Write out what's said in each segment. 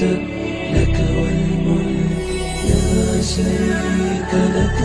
لك والملك لا شريك لك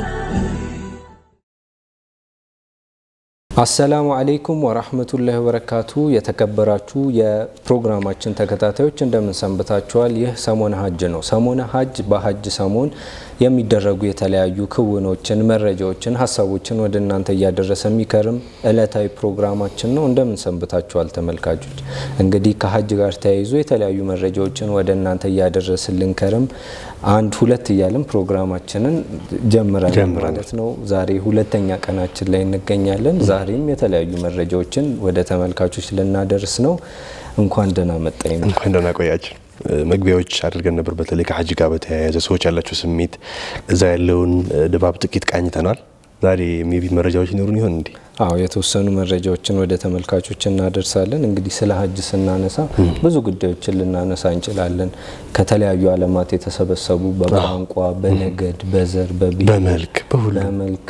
አሰላሙ አለይኩም ወራህመቱላሂ ወበረካቱ። የተከበራችሁ የፕሮግራማችን ተከታታዮች እንደምን ሰንብታችኋል? ይህ ሰሞነ ሀጅ ነው። ሰሞነ ሀጅ በሀጅ ሰሞን የሚደረጉ የተለያዩ ክውኖችን፣ መረጃዎችን፣ ሀሳቦችን ወደ እናንተ እያደረሰ የሚከርም እለታዊ ፕሮግራማችን ነው። እንደምን ሰንብታችኋል ተመልካቾች? እንግዲህ ከሀጅ ጋር ተያይዞ የተለያዩ መረጃዎችን ወደ እናንተ እያደረስን ልንከርም አንድ ሁለት እያልን ፕሮግራማችንን ጀምረናል ማለት ነው። ዛሬ ሁለተኛ ቀናችን ላይ እንገኛለን። ዛሬም የተለያዩ መረጃዎችን ወደ ተመልካቾች ልናደርስ ነው። እንኳን ደህና መጣኝ ነው። እንኳን ደህና ቆያችን። መግቢያዎች አድርገን ነበር። በተለይ ከሀጅ ጋር በተያያዘ ሰዎች ያላቸው ስሜት፣ እዛ ያለውን ድባብ ጥቂት ቃኝተናል። ዛሬ ሜቢ መረጃዎች ይኖሩን ይሆን እንዴ? አዎ የተወሰኑ መረጃዎችን ወደ ተመልካቾች እናደርሳለን። እንግዲህ ስለ ሀጅ ስናነሳ ብዙ ጉዳዮችን ልናነሳ እንችላለን። ከተለያዩ ዓለማት የተሰበሰቡ በቋንቋ፣ በነገድ፣ በዘር፣ በብሔር፣ በመልክ በሁሉ በመልክ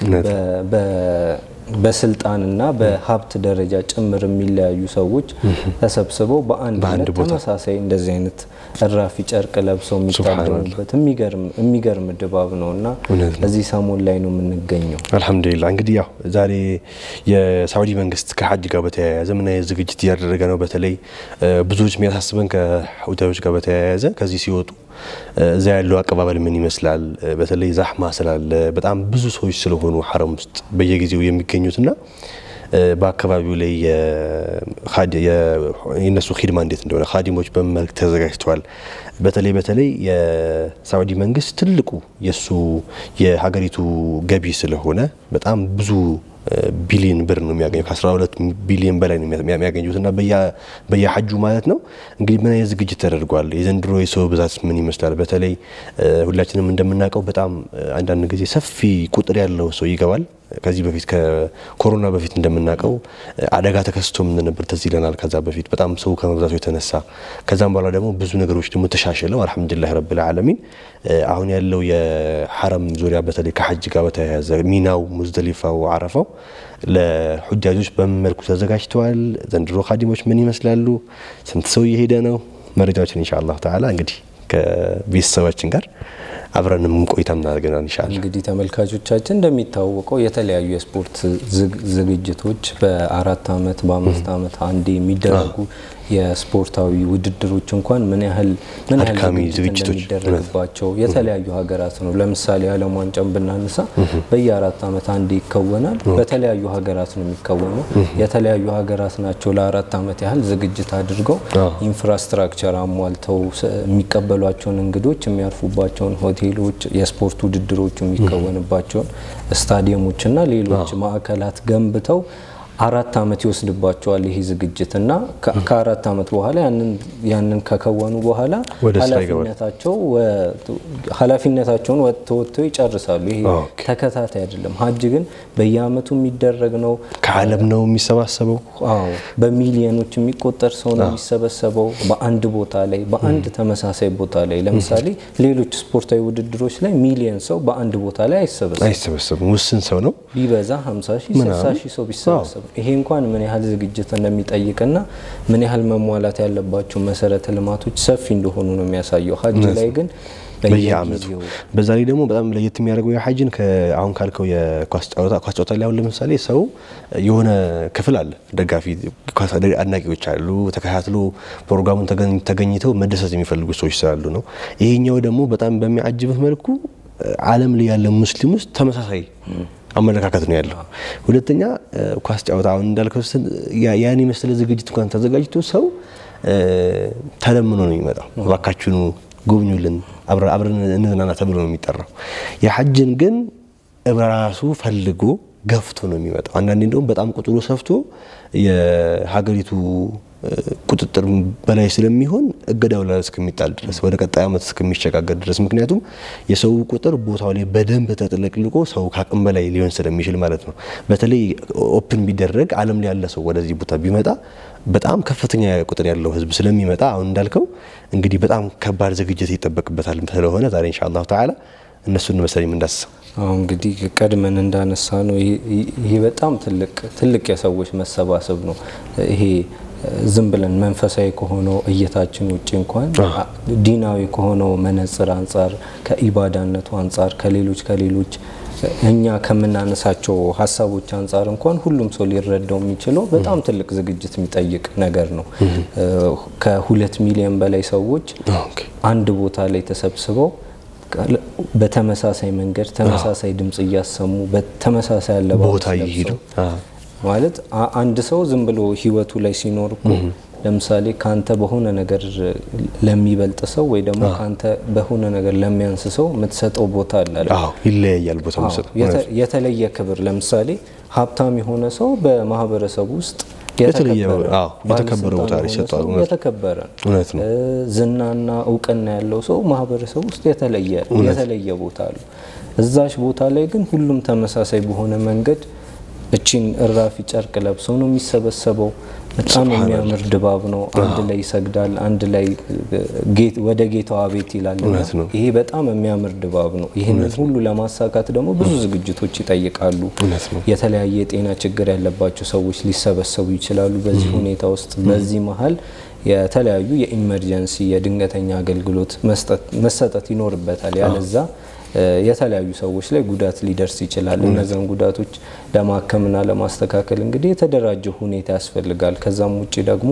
በስልጣንና በሀብት ደረጃ ጭምር የሚለያዩ ሰዎች ተሰብስበው በአንድ በአንድ ዕለት ቦታ ተመሳሳይ እንደዚህ አይነት እራፊ ጨርቅ ለብሰው የሚታደሙበት የሚገርም ድባብ ነው እና እውነት ነው። እዚህ ሰሞን ላይ ነው የምንገኘው። አልሐምዱሊላ እንግዲህ ያው ዛሬ የሳዑዲ መንግስት ከሀጅ ጋር በተያያዘ ምን አይነት ዝግጅት እያደረገ ነው? በተለይ ብዙዎች የሚያሳስበን ከሁታዮች ጋር በተያያዘ ከዚህ ሲወጡ እዛ ያለው አቀባበል ምን ይመስላል? በተለይ ዛህማ ስላለ በጣም ብዙ ሰዎች ስለሆኑ ሀረም ውስጥ በየጊዜው የሚገኙትና በአካባቢው ላይ የእነሱ ሂድማ እንዴት እንደሆነ ካዲሞች በምን መልክ ተዘጋጅተዋል። በተለይ በተለይ የሳዑዲ መንግስት ትልቁ የእሱ የሀገሪቱ ገቢ ስለሆነ በጣም ብዙ ቢሊዮን ብር ነው የሚያገኘው። ከ12 ቢሊዮን በላይ ነው የሚያገኙት እና በየሀጁ ማለት ነው። እንግዲህ ምን አይነት ዝግጅት ተደርጓል? የዘንድሮ የሰው ብዛት ምን ይመስላል? በተለይ ሁላችንም እንደምናውቀው በጣም አንዳንድ ጊዜ ሰፊ ቁጥር ያለው ሰው ይገባል። ከዚህ በፊት ከኮሮና በፊት እንደምናውቀው አደጋ ተከስቶ ምን ነበር ትዝ ይለናል። ከዛ በፊት በጣም ሰው ከመብዛቱ የተነሳ ከዛም በኋላ ደግሞ ብዙ ነገሮች ደግሞ ተሻሽለው አልሐምዱሊላህ ረብል ዓለሚን አሁን ያለው የሐረም ዙሪያ በተለይ ከሐጅ ጋር በተያያዘ ሚናው፣ ሙዝደሊፋው፣ አረፋው ለሑጃጆች በምን መልኩ ተዘጋጅተዋል? ዘንድሮ ካዲሞች ምን ይመስላሉ? ስንት ሰው እየሄደ ነው? መረጃዎችን ኢንሻአላህ ተዓላ እንግዲህ ከቤተሰባችን ጋር አብረንም ቆይታ እናደርገናል ኢንሻአላህ። እንግዲህ ተመልካቾቻችን እንደሚታወቀው የተለያዩ የስፖርት ዝግጅቶች በአራት ዓመት በአምስት ዓመት አንዴ የሚደረጉ የስፖርታዊ ውድድሮች እንኳን ምን ያህል ምን ያህል አድካሚ ዝግጅት ዝግጅቶች እንደሚደረግባቸው የተለያዩ ሀገራት ነው። ለምሳሌ የዓለም ዋንጫን ብናነሳ በየአራት ዓመት አንዴ ይከወናል። በተለያዩ ሀገራት ነው የሚከወነው። የተለያዩ ሀገራት ናቸው ለአራት ዓመት ያህል ዝግጅት አድርገው ኢንፍራስትራክቸር አሟልተው የሚቀበሏቸውን እንግዶች የሚያርፉባቸውን ሆቴሎች፣ የስፖርት ውድድሮቹ የሚከወንባቸውን ስታዲየሞችና ሌሎች ማዕከላት ገንብተው አራት ዓመት ይወስድባቸዋል ይሄ ዝግጅት እና ከአራት ዓመት በኋላ ያንን ከከወኑ በኋላ ወደ ስራ ይገባል። ኃላፊነታቸው ኃላፊነታቸውን ተወጥተው ይጨርሳሉ። ይሄ ኦኬ። ተከታታይ አይደለም። ሀጅ ግን በየዓመቱ የሚደረግ ነው። ከዓለም ነው የሚሰባሰበው። አዎ በሚሊዮኖች የሚቆጠር ሰው ነው የሚሰበሰበው በአንድ ቦታ ላይ በአንድ ተመሳሳይ ቦታ ላይ። ለምሳሌ ሌሎች ስፖርታዊ ውድድሮች ላይ ሚሊዮን ሰው በአንድ ቦታ ላይ አይሰበሰብም። አይሰበሰብም፣ ውስን ሰው ነው። ቢበዛ 50 ሺህ 60 ሺህ ሰው ቢሰበሰብ ይሄ እንኳን ምን ያህል ዝግጅት እንደሚጠይቅና ምን ያህል መሟላት ያለባቸው መሰረተ ልማቶች ሰፊ እንደሆኑ ነው የሚያሳየው። ሀጅ ላይ ግን በየአመቱ በየጊዜው በዛ ላይ ደግሞ በጣም ለየት የሚያደርገው የሀጅን አሁን ካልከው የኳስ ጨዋታ ኳስ ጨዋታ ላይ አሁን ለምሳሌ ሰው የሆነ ክፍል አለ፣ ደጋፊ ኳስ አድናቂዎች አሉ፣ ተከታትሎ ፕሮግራሙን ተገኝ- ተገኝተው መደሰት የሚፈልጉ ሰዎች ስላሉ ነው። ይሄኛው ደግሞ በጣም በሚያጅብህ መልኩ ዓለም ላይ ያለ ሙስሊም ውስጥ ተመሳሳይ አመለካከት ነው ያለው። ሁለተኛ ኳስ ጨዋታ አሁን እንዳልከው ስን- ያ- ያን የመሰለ ዝግጅት እንኳን ተዘጋጅቶ ሰው ተለምኖ ነው የሚመጣው። እባካችሁኑ ጎብኙልን፣ አብረ- አብረን እንዝናና ተብሎ ነው የሚጠራው። የሐጅን ግን ራሱ ፈልጎ ገፍቶ ነው የሚመጣው። አንዳንዴ እንደውም በጣም ቁጥሩ ሰፍቶ የሀገሪቱ ቁጥጥር በላይ ስለሚሆን እገዳው ላይ እስከሚጣል ድረስ ወደ ቀጣይ ዓመት እስከሚሸጋገር ድረስ ምክንያቱም የሰው ቁጥር ቦታው ላይ በደንብ ተጥለቅልቆ ሰው ከአቅም በላይ ሊሆን ስለሚችል ማለት ነው። በተለይ ኦፕን ቢደረግ ዓለም ላይ ያለ ሰው ወደዚህ ቦታ ቢመጣ በጣም ከፍተኛ ቁጥር ያለው ሕዝብ ስለሚመጣ አሁን እንዳልከው እንግዲህ በጣም ከባድ ዝግጅት ይጠበቅበታል ስለሆነ ዛሬ ኢንሻአላሁ ተዓላ እነሱን መሰለኝ እንዳስሰው አሁን እንግዲህ ቀድመን እንዳነሳ ነው ይሄ በጣም ትልቅ ትልቅ የሰዎች መሰባሰብ ነው። ይሄ ዝም ብለን መንፈሳዊ ከሆነው እይታችን ውጭ እንኳን ዲናዊ ከሆነው መነጽር አንጻር ከኢባዳነቱ አንጻር ከሌሎች ከሌሎች እኛ ከምናነሳቸው ሀሳቦች አንጻር እንኳን ሁሉም ሰው ሊረዳው የሚችለው በጣም ትልቅ ዝግጅት የሚጠይቅ ነገር ነው። ከሁለት ሚሊዮን በላይ ሰዎች አንድ ቦታ ላይ ተሰብስበው በተመሳሳይ መንገድ ተመሳሳይ ድምጽ እያሰሙ በተመሳሳይ አለባበስ ቦታ እየሄዱ ማለት አንድ ሰው ዝም ብሎ ህይወቱ ላይ ሲኖር እኮ ለምሳሌ ካንተ በሆነ ነገር ለሚበልጥ ሰው ወይ ደግሞ ካንተ በሆነ ነገር ለሚያንስ ሰው የምትሰጠው ቦታ አለ አይደል? አዎ ይለያያል ቦታ መስጠት የተለየ ክብር ለምሳሌ ሀብታም የሆነ ሰው በማህበረሰቡ ውስጥ የተለየ አዎ የተከበረ ቦታ ይሰጣል። የተከበረ እውነት ነው። ዝናና እውቅና ያለው ሰው ማህበረሰቡ ውስጥ የተለየ የተለየ ቦታ አለ። እዛች ቦታ ላይ ግን ሁሉም ተመሳሳይ በሆነ መንገድ እቺን እራፊ ጨርቅ ለብሰው ነው የሚሰበሰበው። በጣም የሚያምር ድባብ ነው። አንድ ላይ ይሰግዳል፣ አንድ ላይ ወደ ጌታዋ ቤት ይላል። ይሄ በጣም የሚያምር ድባብ ነው። ይህንን ሁሉ ለማሳካት ደግሞ ብዙ ዝግጅቶች ይጠይቃሉ። የተለያየ የጤና ችግር ያለባቸው ሰዎች ሊሰበሰቡ ይችላሉ። በዚህ ሁኔታ ውስጥ በዚህ መሀል የተለያዩ የኢመርጀንሲ የድንገተኛ አገልግሎት መሰጠት ይኖርበታል። ያለዛ የተለያዩ ሰዎች ላይ ጉዳት ሊደርስ ይችላል። እነዚያን ጉዳቶች ለማከምና ለማስተካከል እንግዲህ የተደራጀ ሁኔታ ያስፈልጋል። ከዛም ውጭ ደግሞ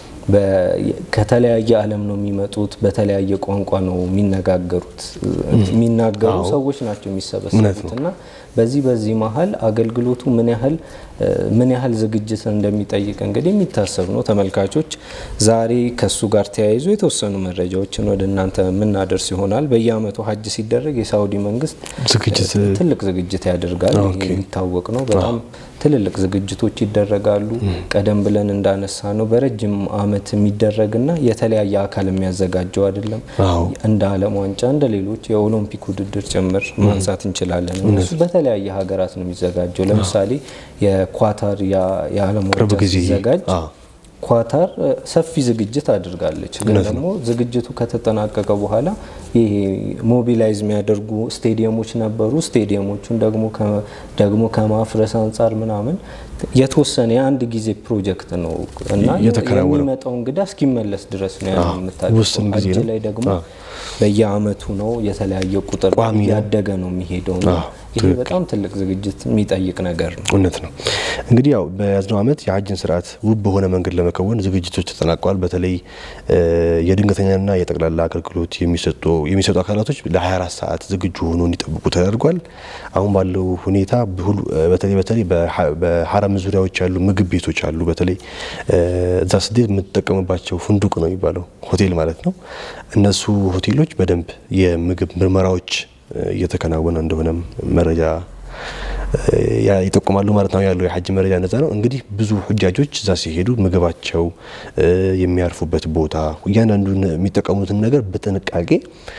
ከተለያየ ዓለም ነው የሚመጡት። በተለያየ ቋንቋ ነው የሚነጋገሩት የሚናገሩ ሰዎች ናቸው የሚሰበሰቡት እና በዚህ በዚህ መሀል አገልግሎቱ ምን ያህል ምን ያህል ዝግጅት እንደሚጠይቅ እንግዲህ የሚታሰብ ነው። ተመልካቾች ዛሬ ከሱ ጋር ተያይዞ የተወሰኑ መረጃዎችን ወደ እናንተ የምናደርስ ይሆናል። በየዓመቱ ሀጅ ሲደረግ የሳውዲ መንግስት ትልቅ ዝግጅት ያደርጋል። ይሄ የሚታወቅ ነው። በጣም ትልልቅ ዝግጅቶች ይደረጋሉ። ቀደም ብለን እንዳነሳ ነው በረጅም ዓመት የሚደረግና የተለያየ አካል የሚያዘጋጀው አይደለም። እንደ ዓለም ዋንጫ እንደ ሌሎች የኦሎምፒክ ውድድር ጭምር ማንሳት እንችላለን። እነሱ በተለያየ ሀገራት ነው የሚዘጋጀው። ለምሳሌ የኳታር የዓለም ዋንጫ ሲዘጋጅ ኳታር ሰፊ ዝግጅት አድርጋለች። ግን ደግሞ ዝግጅቱ ከተጠናቀቀ በኋላ ይሄ ሞቢላይዝ የሚያደርጉ ስቴዲየሞች ነበሩ። ስቴዲየሞቹን ደግሞ ደግሞ ከማፍረስ አንጻር ምናምን የተወሰነ የአንድ ጊዜ ፕሮጀክት ነው እና የሚመጣው እንግዳ እስኪመለስ ድረስ ነው ያ የምታደርገው። ሀጅ ላይ ደግሞ በየአመቱ ነው የተለያየ ቁጥር ያደገ ነው የሚሄደው ነው። ይሄ በጣም ትልቅ ዝግጅት የሚጠይቅ ነገር ነው። እውነት ነው። እንግዲህ ያው በያዝነው ዓመት የሀጅን ስርዓት ውብ በሆነ መንገድ ለመከወን ዝግጅቶች ተጠናቀዋል። በተለይ የድንገተኛና የጠቅላላ አገልግሎት የሚሰጡ አካላቶች ለ24 ሰዓት ዝግጁ ሆኖ እንዲጠብቁ ተደርጓል። አሁን ባለው ሁኔታ በተለይ በተለይ በሀረም ዙሪያዎች ያሉ ምግብ ቤቶች አሉ። በተለይ እዛ ስዴት የምትጠቀምባቸው ፉንዱቅ ነው የሚባለው ሆቴል ማለት ነው። እነሱ ሆቴሎች በደንብ የምግብ ምርመራዎች እየተከናወነ እንደሆነም መረጃ ይጠቁማሉ ማለት ነው። ያለው የሀጅ መረጃ ነጻ ነው። እንግዲህ ብዙ ሁጃጆች እዛ ሲሄዱ ምግባቸው፣ የሚያርፉበት ቦታ፣ እያንዳንዱን የሚጠቀሙትን ነገር በጥንቃቄ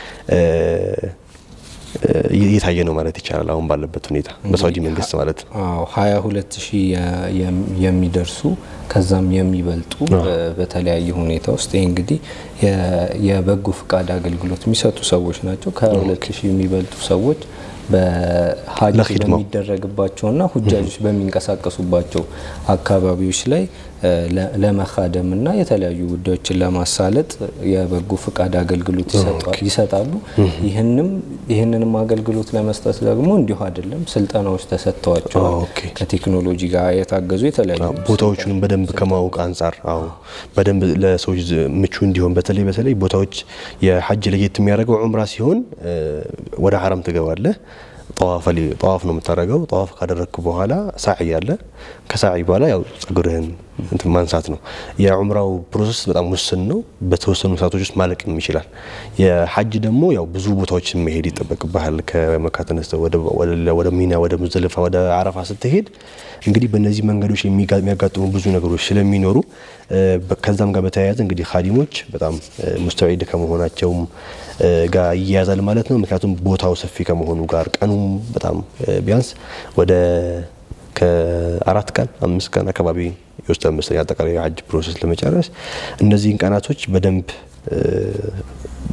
እየታየ ነው ማለት ይቻላል። አሁን ባለበት ሁኔታ በሳውዲ መንግስት ማለት ነው። አዎ ሀያ ሁለት ሺህ የሚደርሱ ከዛም የሚበልጡ በተለያየ ሁኔታ ውስጥ ይህ እንግዲህ የበጎ ፍቃድ አገልግሎት የሚሰጡ ሰዎች ናቸው። ከሀያ ሁለት ሺህ የሚበልጡ ሰዎች በሀጅ በሚደረግባቸውና ሁጃጆች በሚንቀሳቀሱባቸው አካባቢዎች ላይ ለመካደምና የተለያዩ ጉዳዮችን ለማሳለጥ የበጎ ፍቃድ አገልግሎት ይሰጣሉ። ይህንንም አገልግሎት ለመስጠት ደግሞ እንዲሁ አይደለም፣ ስልጠናዎች ተሰጥተዋቸዋል። ከቴክኖሎጂ ጋር የታገዙ የተለያዩ ቦታዎቹንም በደንብ ከማወቅ አንጻር አዎ በደንብ ለሰዎች ምቹ እንዲሆን በተለይ በተለይ ቦታዎች የሀጅ ለየት የሚያደርገው ዑምራ ሲሆን ወደ ሀረም ትገባለህ። ጠዋፍ ነው የምታደርገው። ጠዋፍ ካደረግክ በኋላ ሳዒ አለ። ከሳዒ በኋላ ያው ጸጉርህን እንትን ማንሳት ነው። የዑምራው ፕሮሰስ በጣም ውስን ነው። በተወሰኑ ሰዓቶች ውስጥ ማለቅም ይችላል። የሀጅ ደግሞ ያው ብዙ ቦታዎችን መሄድ ይጠበቅብሃል። ከመካ ተነስተህ ወደ ሚና፣ ወደ ሙዘልፋ፣ ወደ አረፋ ስትሄድ እንግዲህ በእነዚህ መንገዶች የሚያጋጥሙ ብዙ ነገሮች ስለሚኖሩ ከዛም ጋር በተያያዘ እንግዲህ ኻዲሞች በጣም ሙስተዒድ ከመሆናቸውም ጋር ይያያዛል ማለት ነው። ምክንያቱም ቦታው ሰፊ ከመሆኑ ጋር ቀኑም በጣም ቢያንስ ወደ ከአራት ቀን አምስት ቀን አካባቢ ይወስዳል መሰለኝ አጠቃላይ የሀጅ ፕሮሰስ ለመጨረስ። እነዚህን ቀናቶች በደንብ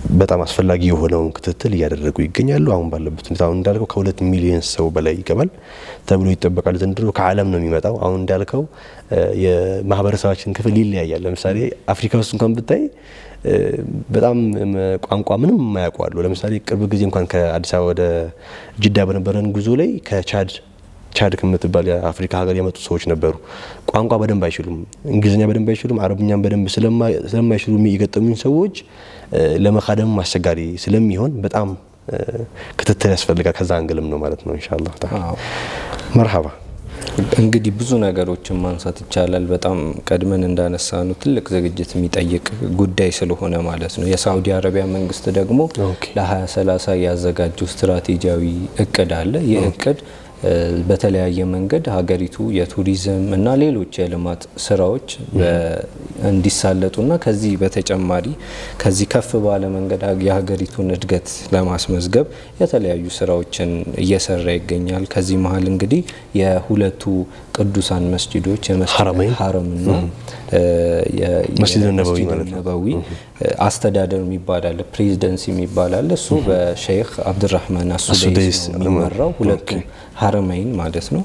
በጣም አስፈላጊ የሆነውን ክትትል እያደረጉ ይገኛሉ። አሁን ባለበት ሁኔታ አሁን እንዳልከው ከሁለት ሚሊዮን ሰው በላይ ይገባል ተብሎ ይጠበቃል። ዘንድሮ ከዓለም ነው የሚመጣው። አሁን እንዳልከው የማህበረሰባችን ክፍል ይለያያል። ለምሳሌ አፍሪካ ውስጥ እንኳን ብታይ በጣም ቋንቋ ምንም የማያውቁ አሉ። ለምሳሌ ቅርብ ጊዜ እንኳን ከአዲስ አበባ ወደ ጅዳ በነበረን ጉዞ ላይ ከቻድ ቻድ ከምትባል የአፍሪካ ሀገር የመጡ ሰዎች ነበሩ። ቋንቋ በደንብ አይችሉም፣ እንግሊዝኛ በደንብ አይችሉም፣ አረብኛም በደንብ ስለማይችሉ የገጠሙኝ ሰዎች ለመካደም አስቸጋሪ ስለሚሆን በጣም ክትትል ያስፈልጋል። ከዛ አንግልም ነው ማለት ነው። ኢንሻአላህ ተዓላ መርሐባ። እንግዲህ ብዙ ነገሮችን ማንሳት ይቻላል። በጣም ቀድመን እንዳነሳ ነው ትልቅ ዝግጅት የሚጠይቅ ጉዳይ ስለሆነ ማለት ነው። የሳዑዲ አረቢያ መንግስት ደግሞ ለ2030 ያዘጋጀው ስትራቴጂያዊ እቅድ አለ። ይህ እቅድ በተለያየ መንገድ ሀገሪቱ የቱሪዝም እና ሌሎች የልማት ስራዎች እንዲሳለጡና ከዚህ በተጨማሪ ከዚህ ከፍ ባለ መንገድ የሀገሪቱን እድገት ለማስመዝገብ የተለያዩ ስራዎችን እየሰራ ይገኛል። ከዚህ መሀል እንግዲህ የሁለቱ ቅዱሳን መስጂዶች ሀረምና መስጂድ ነበዊ ማለት ነበዊ አስተዳደር የሚባል አለ፣ ፕሬዚደንሲ የሚባል አለ። እሱ በሼክ አብድራህማን አሱደይስ ነው የሚመራው። ሁለቱ ሀረመይን ማለት ነው።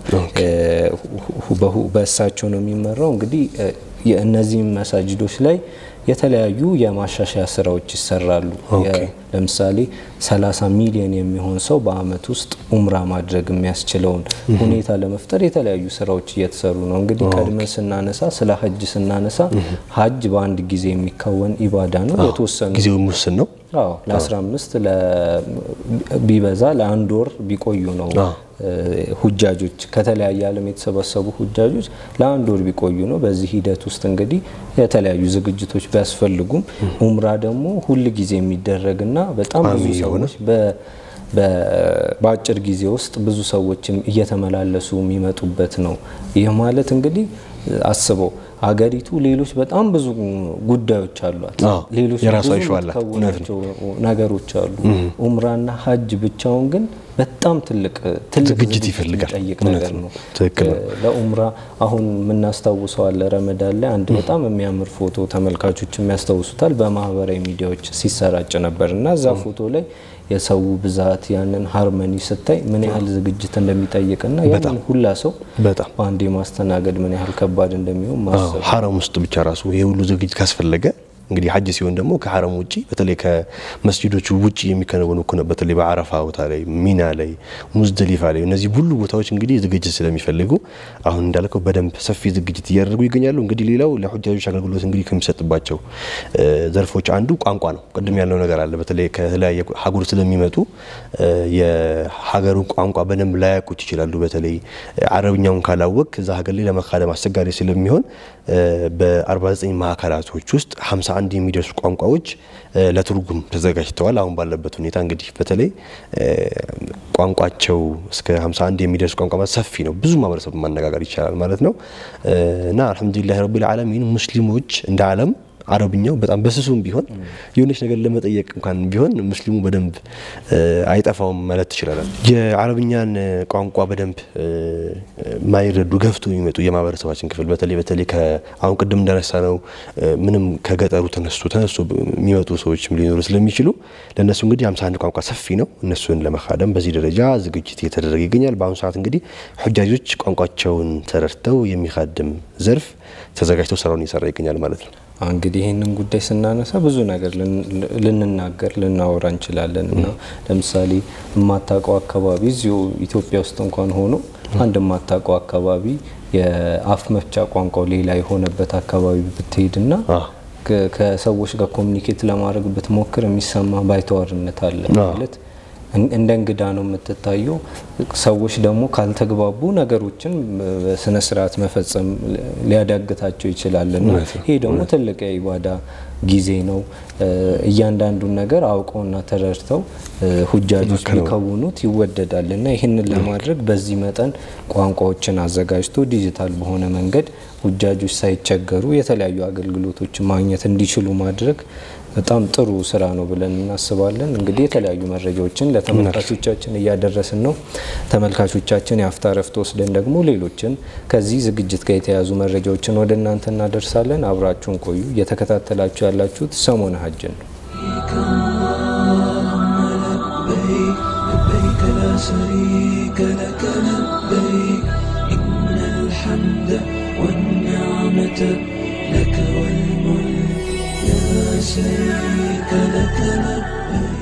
በእሳቸው ነው የሚመራው። እንግዲህ የእነዚህም መሳጅዶች ላይ የተለያዩ የማሻሻያ ስራዎች ይሰራሉ። ለምሳሌ 30 ሚሊዮን የሚሆን ሰው በአመት ውስጥ ኡምራ ማድረግ የሚያስችለውን ሁኔታ ለመፍጠር የተለያዩ ስራዎች እየተሰሩ ነው። እንግዲህ ቀድመን ስናነሳ ስለ ሀጅ ስናነሳ ሀጅ በአንድ ጊዜ የሚከወን ኢባዳ ነው። የተወሰኑ ጊዜው ውስን ነው። አዎ ለ15 ቢበዛ ለአንድ ወር ቢቆዩ ነው ሁጃጆች ከተለያየ ዓለም የተሰበሰቡ ሁጃጆች ለአንድ ወር ቢቆዩ ነው። በዚህ ሂደት ውስጥ እንግዲህ የተለያዩ ዝግጅቶች ቢያስፈልጉም ኡምራ ደግሞ ሁል ጊዜ የሚደረግና በጣም ብዙ ሰዎች በአጭር ጊዜ ውስጥ ብዙ ሰዎች እየተመላለሱ የሚመጡበት ነው። ይህ ማለት እንግዲህ አስበው ሀገሪቱ ሌሎች በጣም ብዙ ጉዳዮች አሏት። ሌሎች ብዙ የምትከውናቸው ነገሮች አሉ። ኡምራና ሀጅ ብቻውን ግን በጣም ትልቅ ትልቅ ዝግጅት ይፈልጋል። የሚጠይቅ ነገር ነው። ለኡምራ አሁን የምናስታውሰው አለ ረመዳን ላይ አንድ በጣም የሚያምር ፎቶ ተመልካቾች የሚያስታውሱታል በማህበራዊ ሚዲያዎች ሲሰራጭ ነበር እና እዛ ፎቶ ላይ የሰው ብዛት ያንን ሃርመኒ ስታይ ምን ያህል ዝግጅት እንደሚጠይቅና ያንን ሁላ ሰው በጣም በአንዴ ማስተናገድ ምን ያህል ከባድ እንደሚሆን ማሰብ ሀረም ውስጥ ብቻ ራሱ ይሄ ሁሉ ዝግጅት ካስፈለገ እንግዲህ ሀጅ ሲሆን ደግሞ ከሀረም ውጭ በተለይ ከመስጂዶቹ ውጭ የሚከናወኑ እኮ ነው። በተለይ በአረፋ ቦታ ላይ፣ ሚና ላይ፣ ሙዝደሊፋ ላይ እነዚህ ሁሉ ቦታዎች እንግዲህ ዝግጅት ስለሚፈልጉ አሁን እንዳልከው በደንብ ሰፊ ዝግጅት እያደረጉ ይገኛሉ። እንግዲህ ሌላው ለሁጃጆች አገልግሎት እንግዲህ ከሚሰጥባቸው ዘርፎች አንዱ ቋንቋ ነው። ቅድም ያለው ነገር አለ። በተለይ ከተለያየ ሀገር ስለሚመጡ የሀገሩን ቋንቋ በደንብ ላያውቁት ይችላሉ። በተለይ አረብኛውን ካላወቅ እዛ ሀገር ላይ ለመካደም አስቸጋሪ ስለሚሆን በ49 ማዕከላቶች ውስጥ 51 የሚደርሱ ቋንቋዎች ለትርጉም ተዘጋጅተዋል። አሁን ባለበት ሁኔታ እንግዲህ በተለይ ቋንቋቸው እስከ 51 የሚደርስ ቋንቋ ማለት ሰፊ ነው። ብዙ ማህበረሰብ ማነጋገር ይቻላል ማለት ነው እና አልሐምዱሊላህ ረቢል ዓለሚን ሙስሊሞች እንደ ዓለም አረብኛው በጣም በስሱም ቢሆን የሆነች ነገር ለመጠየቅ እንኳን ቢሆን ሙስሊሙ በደንብ አይጠፋውም ማለት ትችላለን። የአረብኛን ቋንቋ በደንብ ማይረዱ ገፍቶ የሚመጡ የማህበረሰባችን ክፍል በተለይ በተለይ አሁን ቅድም እንዳነሳ ነው ምንም ከገጠሩ ተነስቶ ተነስቶ የሚመጡ ሰዎችም ሊኖሩ ስለሚችሉ ለእነሱ እንግዲህ 51 ቋንቋ ሰፊ ነው። እነሱን ለመካደም በዚህ ደረጃ ዝግጅት እየተደረገ ይገኛል። በአሁኑ ሰዓት እንግዲህ ሁጃጆች ቋንቋቸውን ተረድተው የሚካድም ዘርፍ ተዘጋጅተው ስራውን እየሰራ ይገኛል ማለት ነው። እንግዲህ ይህንን ጉዳይ ስናነሳ ብዙ ነገር ልንናገር ልናወራ እንችላለን እና ለምሳሌ የማታውቀው አካባቢ እዚሁ ኢትዮጵያ ውስጥ እንኳን ሆኖ አንድ የማታውቀው አካባቢ የአፍ መፍቻ ቋንቋው ሌላ የሆነበት አካባቢ ብትሄድና ከሰዎች ጋር ኮሚኒኬት ለማድረግ ብትሞክር የሚሰማ ባይተዋርነት አለ ማለት እንደ እንግዳ ነው የምትታየው። ሰዎች ደግሞ ካልተግባቡ ነገሮችን በስነ ስርዓት መፈጸም ሊያዳግታቸው ይችላልና ይሄ ደግሞ ትልቅ የኢባዳ ጊዜ ነው። እያንዳንዱን ነገር አውቀውና ተረድተው ሁጃጆች ሊከውኑት ይወደዳል እና ይህንን ለማድረግ በዚህ መጠን ቋንቋዎችን አዘጋጅቶ ዲጂታል በሆነ መንገድ ሁጃጆች ሳይቸገሩ የተለያዩ አገልግሎቶችን ማግኘት እንዲችሉ ማድረግ በጣም ጥሩ ስራ ነው ብለን እናስባለን። እንግዲህ የተለያዩ መረጃዎችን ለተመልካቾቻችን እያደረስን ነው። ተመልካቾቻችን የአፍታ ረፍት ወስደን ደግሞ ሌሎችን ከዚህ ዝግጅት ጋር የተያዙ መረጃዎችን ወደ እናንተ እናደርሳለን። አብራችሁን ቆዩ። እየተከታተላችሁ ያላችሁት ሰሞነ ሀጅን ነው። شريك لك لبيك إن الحمد والنعمة لك والملك لا شريك لك لبيك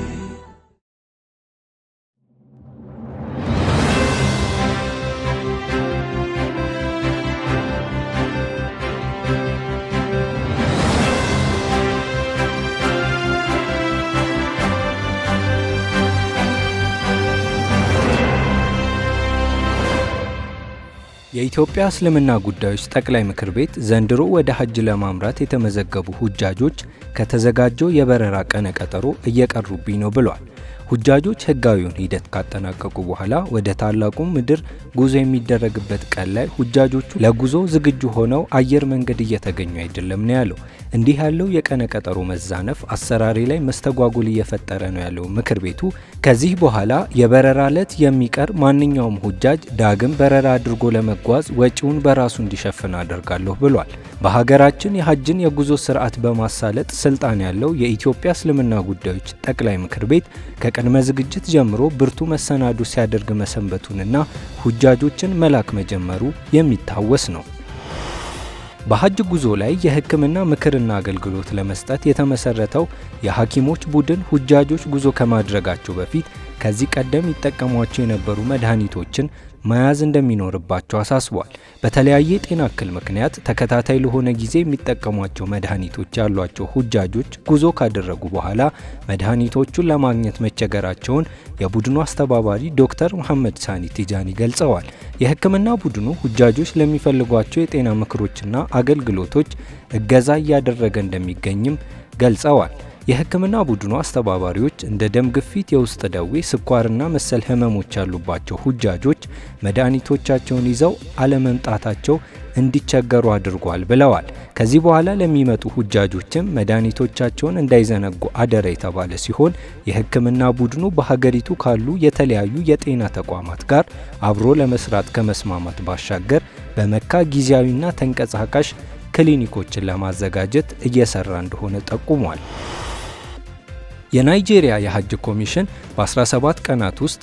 የኢትዮጵያ እስልምና ጉዳዮች ጠቅላይ ምክር ቤት ዘንድሮ ወደ ሐጅ ለማምራት የተመዘገቡ ሁጃጆች ከተዘጋጀው የበረራ ቀነ ቀጠሮ እየቀሩብኝ ነው ብሏል። ሁጃጆች ህጋዊውን ሂደት ካጠናቀቁ በኋላ ወደ ታላቁ ምድር ጉዞ የሚደረግበት ቀን ላይ ሁጃጆቹ ለጉዞ ዝግጁ ሆነው አየር መንገድ እየተገኙ አይደለም ነው ያለው። እንዲህ ያለው የቀነ ቀጠሮ መዛነፍ አሰራሪ ላይ መስተጓጉል እየፈጠረ ነው ያለው ምክር ቤቱ ከዚህ በኋላ የበረራ ዕለት የሚቀር ማንኛውም ሁጃጅ ዳግም በረራ አድርጎ ለመጓዝ ወጪውን በራሱ እንዲሸፍን አደርጋለሁ ብሏል። በሀገራችን የሐጅን የጉዞ ስርዓት በማሳለጥ ስልጣን ያለው የኢትዮጵያ እስልምና ጉዳዮች ጠቅላይ ምክር ቤት ከቅድመ ዝግጅት ጀምሮ ብርቱ መሰናዱ ሲያደርግ መሰንበቱንና ሁጃጆችን መላክ መጀመሩ የሚታወስ ነው። በሐጅ ጉዞ ላይ የሕክምና ምክርና አገልግሎት ለመስጠት የተመሰረተው የሐኪሞች ቡድን ሁጃጆች ጉዞ ከማድረጋቸው በፊት ከዚህ ቀደም ይጠቀሟቸው የነበሩ መድኃኒቶችን መያዝ እንደሚኖርባቸው አሳስቧል። በተለያየ የጤና እክል ምክንያት ተከታታይ ለሆነ ጊዜ የሚጠቀሟቸው መድኃኒቶች ያሏቸው ሁጃጆች ጉዞ ካደረጉ በኋላ መድኃኒቶቹን ለማግኘት መቸገራቸውን የቡድኑ አስተባባሪ ዶክተር መሐመድ ሳኒ ቲጃኒ ገልጸዋል። የህክምና ቡድኑ ሁጃጆች ለሚፈልጓቸው የጤና ምክሮችና አገልግሎቶች እገዛ እያደረገ እንደሚገኝም ገልጸዋል። የህክምና ቡድኑ አስተባባሪዎች እንደ ደም ግፊት፣ የውስጥ ደዌ፣ ስኳርና መሰል ህመሞች ያሉባቸው ሁጃጆች መድኃኒቶቻቸውን ይዘው አለመምጣታቸው እንዲቸገሩ አድርጓል ብለዋል። ከዚህ በኋላ ለሚመጡ ሁጃጆችም መድኃኒቶቻቸውን እንዳይዘነጉ አደራ የተባለ ሲሆን የህክምና ቡድኑ በሀገሪቱ ካሉ የተለያዩ የጤና ተቋማት ጋር አብሮ ለመስራት ከመስማማት ባሻገር በመካ ጊዜያዊና ተንቀሳቃሽ ክሊኒኮችን ለማዘጋጀት እየሰራ እንደሆነ ጠቁሟል። የናይጄሪያ የሐጅ ኮሚሽን በ17 ቀናት ውስጥ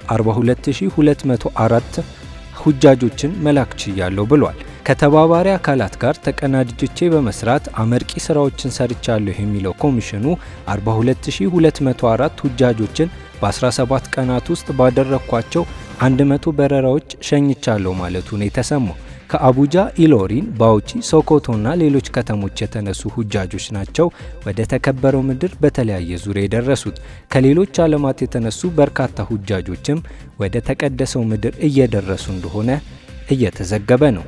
42204 ሁጃጆችን መላክ ችያለሁ ብሏል። ከተባባሪ አካላት ጋር ተቀናጅቼ በመስራት አመርቂ ስራዎችን ሰርቻለሁ የሚለው ኮሚሽኑ 42204 ሁጃጆችን በ17 ቀናት ውስጥ ባደረግኳቸው 100 በረራዎች ሸኝቻለሁ ማለቱን የተሰማው ከአቡጃ፣ ኢሎሪን፣ ባውቺ፣ ሶኮቶና ሌሎች ከተሞች የተነሱ ሁጃጆች ናቸው ወደ ተከበረው ምድር በተለያየ ዙሪያ የደረሱት። ከሌሎች ዓለማት የተነሱ በርካታ ሁጃጆችም ወደ ተቀደሰው ምድር እየደረሱ እንደሆነ እየተዘገበ ነው።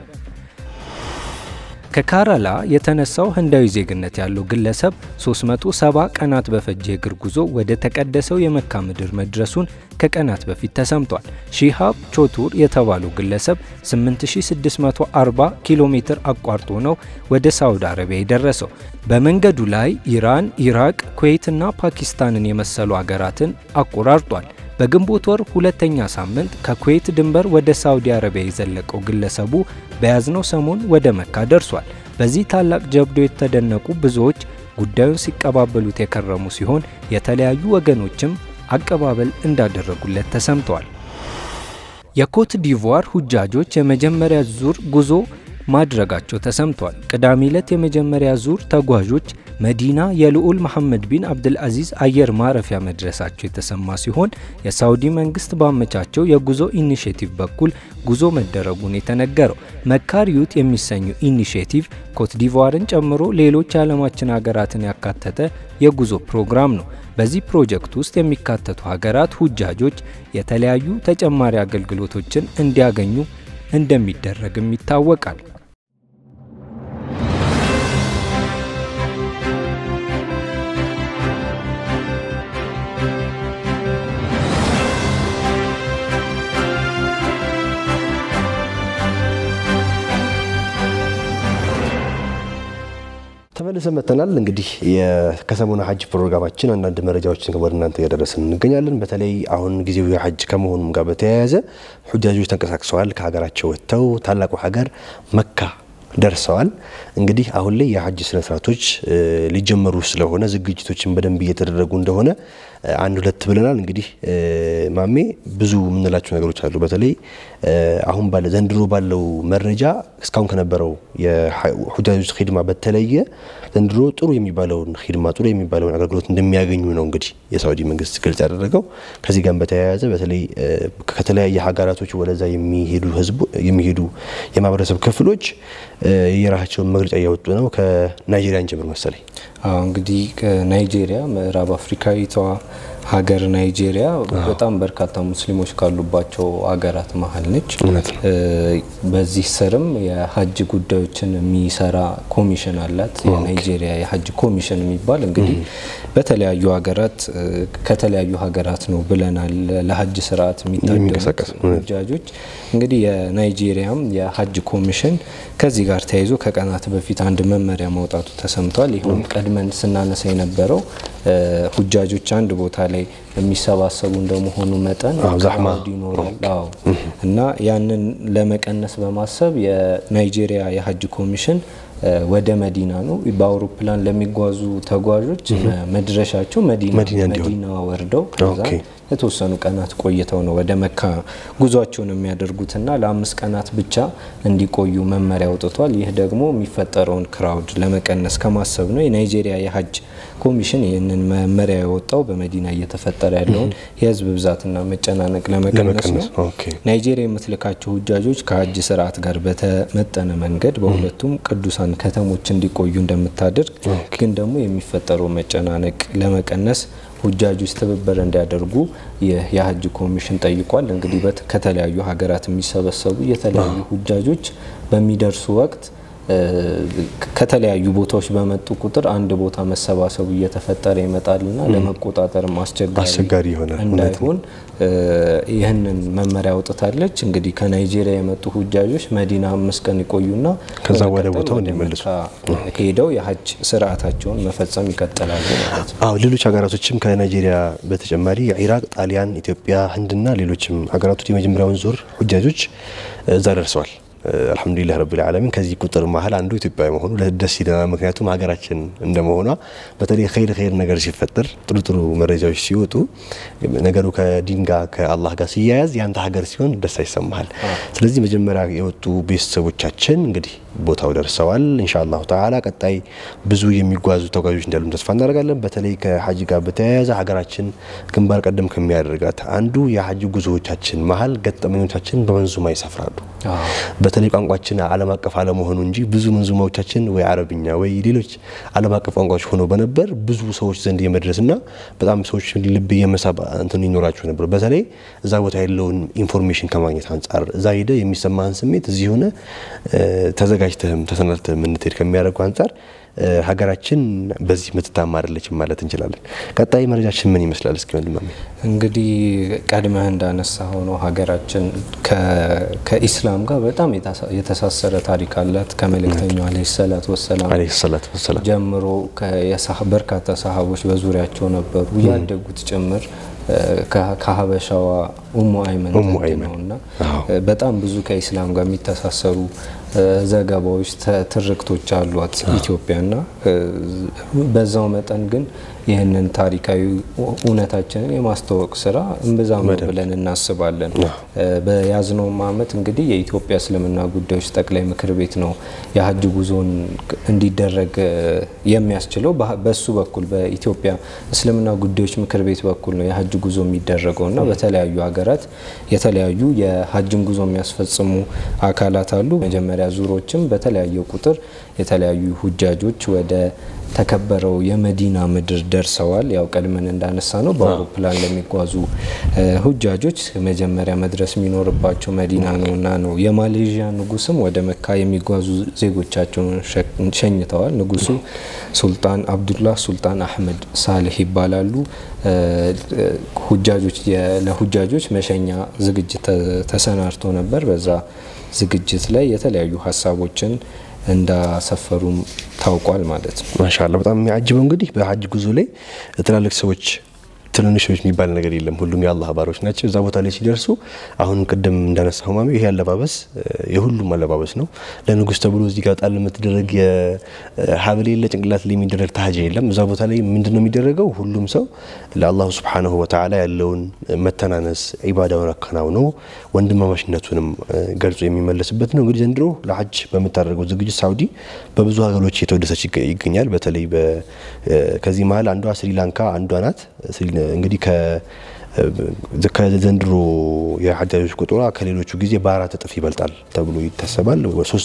ከካራላ የተነሳው ህንዳዊ ዜግነት ያለው ግለሰብ 370 ቀናት በፈጀ እግር ጉዞ ወደ ተቀደሰው የመካ ምድር መድረሱን ከቀናት በፊት ተሰምቷል። ሺሃብ ቾቱር የተባለው ግለሰብ 8640 ኪሎ ሜትር አቋርጦ ነው ወደ ሳውዲ አረቢያ የደረሰው። በመንገዱ ላይ ኢራን፣ ኢራቅ፣ ኩዌትና ፓኪስታንን የመሰሉ አገራትን አቆራርጧል። በግንቦት ወር ሁለተኛ ሳምንት ከኩዌት ድንበር ወደ ሳውዲ አረቢያ የዘለቀው ግለሰቡ በያዝነው ሰሞን ወደ መካ ደርሷል። በዚህ ታላቅ ጀብዶ የተደነቁ ብዙዎች ጉዳዩን ሲቀባበሉት የከረሙ ሲሆን የተለያዩ ወገኖችም አቀባበል እንዳደረጉለት ተሰምተዋል። የኮት ዲቯር ሁጃጆች የመጀመሪያ ዙር ጉዞ ማድረጋቸው ተሰምቷል። ቅዳሜ ዕለት የመጀመሪያ ዙር ተጓዦች መዲና የልዑል መሐመድ ቢን አብድልአዚዝ አየር ማረፊያ መድረሳቸው የተሰማ ሲሆን የሳውዲ መንግስት ባመቻቸው የጉዞ ኢኒሽቲቭ በኩል ጉዞ መደረጉን የተነገረው መካሪዩት የሚሰኘው ኢኒሽቲቭ ኮትዲቯርን ጨምሮ ሌሎች የዓለማችን ሀገራትን ያካተተ የጉዞ ፕሮግራም ነው። በዚህ ፕሮጀክት ውስጥ የሚካተቱ ሀገራት ሁጃጆች የተለያዩ ተጨማሪ አገልግሎቶችን እንዲያገኙ እንደሚደረግም ይታወቃል። ተመልሰን መጥተናል። እንግዲህ ከሰሞኑ ሐጅ ፕሮግራማችን አንዳንድ መረጃዎችን ወደ እናንተ እያደረስን እንገኛለን። በተለይ አሁን ጊዜው የሐጅ ከመሆኑም ጋር በተያያዘ ሁጃጆች ተንቀሳቅሰዋል። ከሀገራቸው ወጥተው ታላቁ ሀገር መካ ደርሰዋል። እንግዲህ አሁን ላይ የሀጅ ስነስርዓቶች ሊጀመሩ ስለሆነ ዝግጅቶችን በደንብ እየተደረጉ እንደሆነ አንድ ሁለት ብለናል። እንግዲህ ማሜ ብዙ የምንላቸው ነገሮች አሉ። በተለይ አሁን ባለ ዘንድሮ ባለው መረጃ እስካሁን ከነበረው የሁጃጆች ሂድማ በተለየ ዘንድሮ ጥሩ የሚባለውን ሂድማ ጥሩ የሚባለውን አገልግሎት እንደሚያገኙ ነው እንግዲህ የሳዑዲ መንግስት ግልጽ ያደረገው። ከዚህ ጋር በተያያዘ በተለይ ከተለያየ ሀገራቶች ወደዛ የሚሄዱ ህዝቡ የሚሄዱ የማህበረሰብ ክፍሎች የራሳቸውን መግለጫ እያወጡ ነው። ከናይጄሪያን ጀምር መሰለኝ። አዎ እንግዲህ ናይጄሪያ ምዕራብ አፍሪካዊቷ ሀገር ናይጄሪያ በጣም በርካታ ሙስሊሞች ካሉባቸው ሀገራት መሀል ነች። እውነት ነው። በዚህ ስርም የሀጅ ጉዳዮችን የሚሰራ ኮሚሽን አላት። የናይጄሪያ የሀጅ ኮሚሽን የሚባል እንግዲህ በተለያዩ ሀገራት ከተለያዩ ሀገራት ነው ብለናል ለሀጅ ስርዓት የሚታደሙት የሚንቀሳቀስ ሁጃጆች እንግዲህ የናይጄሪያም የሀጅ ኮሚሽን ከዚህ ጋር ተያይዞ ከቀናት በፊት አንድ መመሪያ ማውጣቱ ተሰምቷል። ይኸውም ቀድመን ስናነሳ የነበረው ሁጃጆች አንድ ቦታ ላይ የሚሰባሰቡ እንደመሆኑ መጠን አዎ፣ ዛህማ። ክራውድ ይኖራል። አዎ እና ያንን ለመቀነስ በማሰብ የናይጄሪያ የሀጅ ኮሚሽን ወደ መዲና ነው በአውሮፕላን ለሚጓዙ ተጓዦች መድረሻቸው መዲና መዲና እንዲሆን። መዲና ወርደው ከዛ ኦኬ። የተወሰኑ ቀናት ቆይተው ነው ወደ መካ ጉዟቸውን የሚያደርጉትና ለአምስት ቀናት ብቻ እንዲቆዩ መመሪያ አውጥቷል። ይህ ደግሞ የሚፈጠረውን ክራውድ ለመቀነስ ከማሰብ ነው። የናይጄሪያ የሀጅ ኮሚሽን ይህንን መመሪያ ያወጣው በመዲና እየተፈጠረ ያለውን የህዝብ ብዛትና መጨናነቅ ለመቀነስ ነው። ለመቀነስ ኦኬ። ናይጄሪያ የምትልካቸው ሁጃጆች ከሀጅ ስርዓት ጋር በተመጠነ መንገድ በሁለቱም ቅዱሳን ከተሞች እንዲቆዩ እንደምታደርግ ግን ደግሞ የሚፈጠረው መጨናነቅ ለመቀነስ ሁጃጆች ትብብር እንዲያደርጉ ይህ የሀጅ ኮሚሽን ጠይቋል። እንግዲህ በት- ከተለያዩ ሀገራት የሚሰበሰቡ የተለያዩ ሁጃጆች በሚደርሱ ወቅት እ፣ ከተለያዩ ቦታዎች በመጡ ቁጥር አንድ ቦታ መሰባሰቡ እየተፈጠረ ይመጣልና ለመቆጣጠርም አስቸጋሪ አስቸጋሪ ይሆናል። እውነት ነው። እንዳይሆን እ፣ ይህንን መመሪያ አውጥታለች። እንግዲህ ከናይጄሪያ የመጡ ሁጃጆች መዲና አምስት ቀን ይቆዩና ከዛ ወደ በመቀጠል ቦታው ወደ እንዲመለሱ። መካ ሄደው የሀጅ ስርዓታቸውን መፈጸም ይቀጥላሉ ማለት ነው። አዎ ሌሎች ሀገራቶችም ከናይጄሪያ በተጨማሪ ኢራቅ፣ ጣሊያን፣ ኢትዮጵያ፣ ህንድና ሌሎችም ሀገራቶች የመጀመሪያውን ዙር ሁጃጆች እዛ ደርሰዋል። አልሐምዱሊላህ ረቢል ዓለሚን ከዚህ ቁጥር መሀል አንዱ ኢትዮጵያ መሆኑ ደስ ይለናል። ምክንያቱም ሀገራችን እንደመሆኗ በተለይ ኸይር ኸይር ነገር ሲፈጠር ጥሩ ጥሩ መረጃዎች ሲወጡ ነገሩ ከዲን ጋር ከአላህ ጋር ሲያያዝ ያንተ ሀገር ሲሆን ደስ አይሰማሃል። ስለዚህ መጀመሪያ የወጡ ቤተሰቦቻችን እንግዲህ ቦታው ደርሰዋል። ኢንሻአላሁ ተዓላ ቀጣይ ብዙ የሚጓዙ ተጓዦች እንዳሉም ተስፋ እናደርጋለን። በተለይ ከሀጅ ጋር በተያያዘ ሀገራችን ግንባር ቀደም ከሚያደርጋት አንዱ የሀጅ ጉዞዎቻችን መሀል ገጠመኞቻችን በመንዙማ ይሰፍራሉ። በተለይ ቋንቋችን ዓለም አቀፍ አለመሆኑ እንጂ ብዙ መንዙማዎቻችን ወይ አረብኛ ወይ ሌሎች ዓለም አቀፍ ቋንቋዎች ሆነው በነበር ብዙ ሰዎች ዘንድ የመድረስና በጣም ሰዎች ልብ የመሳብ እንትን ይኖራቸው ነበር። በተለይ እዛ ቦታ ያለውን ኢንፎርሜሽን ከማግኘት አንጻር እዛ ሄደ የሚሰማህን ስሜት እዚህ ሆነ ተዘጋጅተህም ተሰናድተህም እንድትሄድ ከሚያደርጉ አንጻር ሀገራችን በዚህ ምትታማ አይደለችም ማለት እንችላለን። ቀጣይ መረጃችን ምን ይመስላል? እስኪ ወንድማሜ እንግዲህ ቀድመህ እንዳነሳ ሆነው ሀገራችን ከኢስላም ጋር በጣም የተሳሰረ ታሪክ አላት። ከመልእክተኛው አለይሂ ሰላቱ ወሰላም አለይሂ ሰላቱ ወሰላም ጀምሮ በርካታ ሰሃቦች በዙሪያቸው ነበሩ ያደጉት ጭምር ከሀበሻዋ ኡሙ አይመን ኡሙ ዘንድ አይመን። ነውና አዎ። በጣም ብዙ ከኢስላም ጋር የሚተሳሰሩ ዘገባዎች፣ ተ- ትርክቶች አሏት ኢትዮጵያና በዛው መጠን ግን ይህንን ታሪካዊ እውነታችንን የማስተዋወቅ ስራ እምብዛም ነው ብለን እናስባለን። በያዝነውም ዓመት እንግዲህ የኢትዮጵያ እስልምና ጉዳዮች ጠቅላይ ምክር ቤት ነው የሀጅ ጉዞን እንዲደረግ የሚያስችለው። በ- በሱ በኩል በኢትዮጵያ እስልምና ጉዳዮች ምክር ቤት በኩል ነው የሀጅ ጉዞ የሚደረገው እና በተለያዩ ሀገራት የተለያዩ የሀጅን ጉዞ የሚያስፈጽሙ አካላት አሉ። መጀመሪያ ዙሮችም በተለያየ ቁጥር የተለያዩ ሁጃጆች ወደ ተከበረው የመዲና ምድር ደርሰዋል። ያው ቀድመን እንዳነሳ ነው በአውሮፕላን ለሚጓዙ እ ሁጃጆች መጀመሪያ መድረስ የሚኖርባቸው መዲና ነውና ነው። የማሌዥያ ንጉስም ወደ መካ የሚጓዙ ዜጎቻቸውን ሸ- ሸኝተዋል። ንጉሱ ሱልጣን አብዱላህ ሱልጣን አህመድ ሳልህ ይባላሉ። እ ሁጃጆች የ- ለሁጃጆች መሸኛ ዝግጅት ተ- ተሰናድቶ ነበር። በዛ ዝግጅት ላይ የተለያዩ ሀሳቦችን እንዳሰፈሩም ታውቋል ማለት ነው። ማሻአላ በጣም የሚያጅበው እንግዲህ በሀጅ ጉዞ ላይ ትላልቅ ሰዎች ትንንሾች የሚባል ነገር የለም። ሁሉም የአላህ ባሮች ናቸው። እዛ ቦታ ላይ ሲደርሱ አሁን ቅድም እንዳነሳው ማሚ ይሄ አለባበስ የሁሉም አለባበስ ነው። ለንጉስ ተብሎ እዚህ ጋር ጣል የምትደረግ የሀብል የለ ጭንቅላት ላይ የሚደረግ ታጃ የለም። እዛ ቦታ ላይ ምንድን ነው የሚደረገው? ሁሉም ሰው ለአላሁ ስብሓነሁ ወተዓላ ያለውን መተናነስ ኢባዳውን አከናውኖ ወንድማማችነቱንም ገልጾ የሚመለስበት ነው። እንግዲህ ዘንድሮ ለሐጅ በምታደርገው ዝግጅት ሳውዲ በብዙ ሀገሮች የተወደሰች ይገኛል። በተለይ ከዚህ መሀል አንዷ ስሪላንካ አንዷ ናት። እንግዲህ ከዘንድሮ የሐጃጆች ቁጥሯ ከሌሎቹ ጊዜ በአራት እጥፍ ይበልጣል ተብሎ ይታሰባል።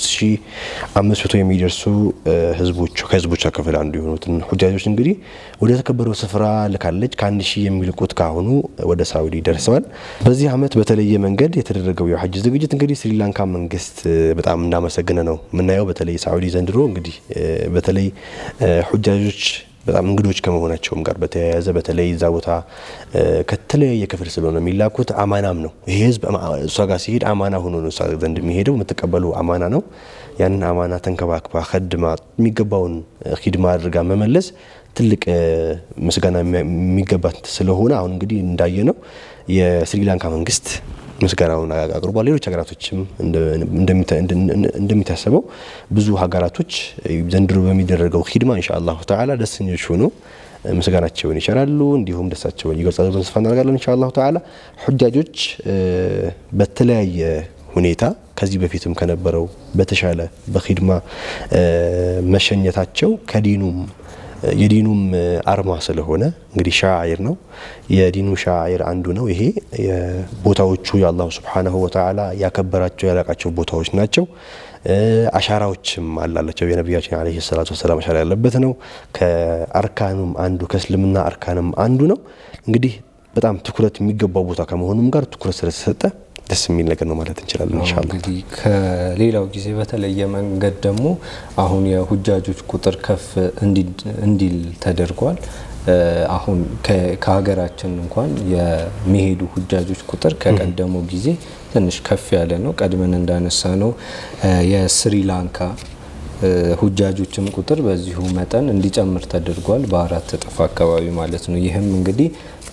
3500 የሚደርሱ ህዝቦች ከህዝቦቿ ክፍል አንዱ የሆኑትን ሁጃጆች እንግዲህ ወደ ተከበረው ስፍራ ልካለች። ከአንድ ሺህ የሚልቁት ካሁኑ ወደ ሳውዲ ደርሰዋል። በዚህ ዓመት በተለየ መንገድ የተደረገው የሐጅ ዝግጅት እንግዲህ ስሪላንካ መንግስት በጣም እንዳመሰገነ ነው የምናየው። በተለይ ሳውዲ ዘንድሮ እንግዲህ በተለይ ሁጃጆች በጣም እንግዶች ከመሆናቸውም ጋር በተያያዘ በተለይ እዛ ቦታ ከተለያየ ክፍል ስለሆነ የሚላኩት አማናም ነው። ይሄ ህዝብ እሷ ጋር ሲሄድ አማና ሆኖ ነው እሷ ዘንድ የሚሄደው። የምትቀበለው አማና ነው። ያንን አማና ተንከባክባ ከድማ የሚገባውን ሂድማ አድርጋ መመለስ ትልቅ ምስጋና የሚገባት ስለሆነ አሁን እንግዲህ እንዳየ ነው የስሪላንካ መንግስት ምስጋናውን አቅርቧል። ሌሎች ሀገራቶችም እንደሚታሰበው ብዙ ሀገራቶች ዘንድሮ በሚደረገው ሂድማ ኢንሻ አላሁ ተዓላ ደስተኞች ሆኖ ምስጋናቸውን ይቸራሉ፣ እንዲሁም ደስታቸውን ይገልጻሉ ብለን ተስፋ እናደርጋለን። ኢንሻ አላሁ ተዓላ ሁጃጆች በተለያየ ሁኔታ ከዚህ በፊትም ከነበረው በተሻለ በሂድማ መሸኘታቸው ከዲኑም የዲኑም አርማ ስለሆነ እንግዲህ ሻዒር ነው። የዲኑ ሻዒር አንዱ ነው። ይሄ ቦታዎቹ የአላሁ ስብሓነሁ ወተዓላ ያከበራቸው ያላቃቸው ቦታዎች ናቸው። አሻራዎችም አላላቸው። የነቢያችን ዓለይሂ ሰላቱ ወሰላም አሻራ ያለበት ነው። ከአርካኑም አንዱ ከእስልምና አርካንም አንዱ ነው። እንግዲህ በጣም ትኩረት የሚገባው ቦታ ከመሆኑም ጋር ትኩረት ስለተሰጠ ደስ የሚል ነገር ነው ማለት እንችላለን። ኢንሻአላህ እንግዲህ ከሌላው ጊዜ በተለየ መንገድ ደግሞ አሁን የሁጃጆች ቁጥር ከፍ እንዲል ተደርጓል። አሁን ከሀገራችን እንኳን የሚሄዱ ሁጃጆች ቁጥር ከቀደመው ጊዜ ትንሽ ከፍ ያለ ነው። ቀድመን እንዳነሳ ነው የስሪላንካ ሁጃጆችም ቁጥር በዚሁ መጠን እንዲጨምር ተደርጓል፣ በአራት እጥፍ አካባቢ ማለት ነው። ይህም እንግዲህ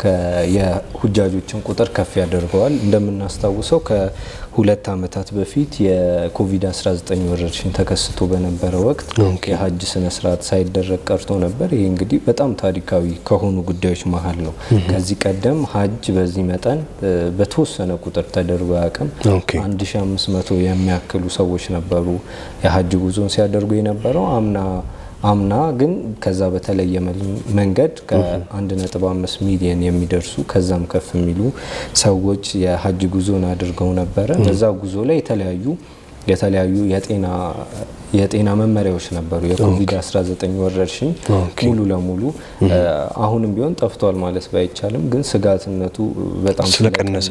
የሁጃጆችን ቁጥር ከፍ ያደርገዋል። እንደምናስታውሰው ከሁለት ዓመታት በፊት የኮቪድ-19 ወረርሽኝ ተከስቶ በነበረ ወቅት የሀጅ ስነ ስርዓት ሳይደረግ ቀርቶ ነበር። ይህ እንግዲህ በጣም ታሪካዊ ከሆኑ ጉዳዮች መሀል ነው። ከዚህ ቀደም ሀጅ በዚህ መጠን በተወሰነ ቁጥር ተደርጎ አያውቅም። 1500 የሚያክሉ ሰዎች ነበሩ የሀጅ ጉዞን ሲያደርጉ የነበረው አምና አምና ግን ከዛ በተለየ መንገድ ከ1.5 ሚሊዮን የሚደርሱ ከዛም ከፍ የሚሉ ሰዎች የሀጅ ጉዞን አድርገው ነበረ። በዛ ጉዞ ላይ የተለያዩ የተለያዩ የጤና የጤና መመሪያዎች ነበሩ። የኮቪድ-19 ወረርሽኝ ሙሉ ለሙሉ አሁንም ቢሆን ጠፍቷል ማለት ባይቻልም ግን ስጋትነቱ በጣም ስለቀነሰ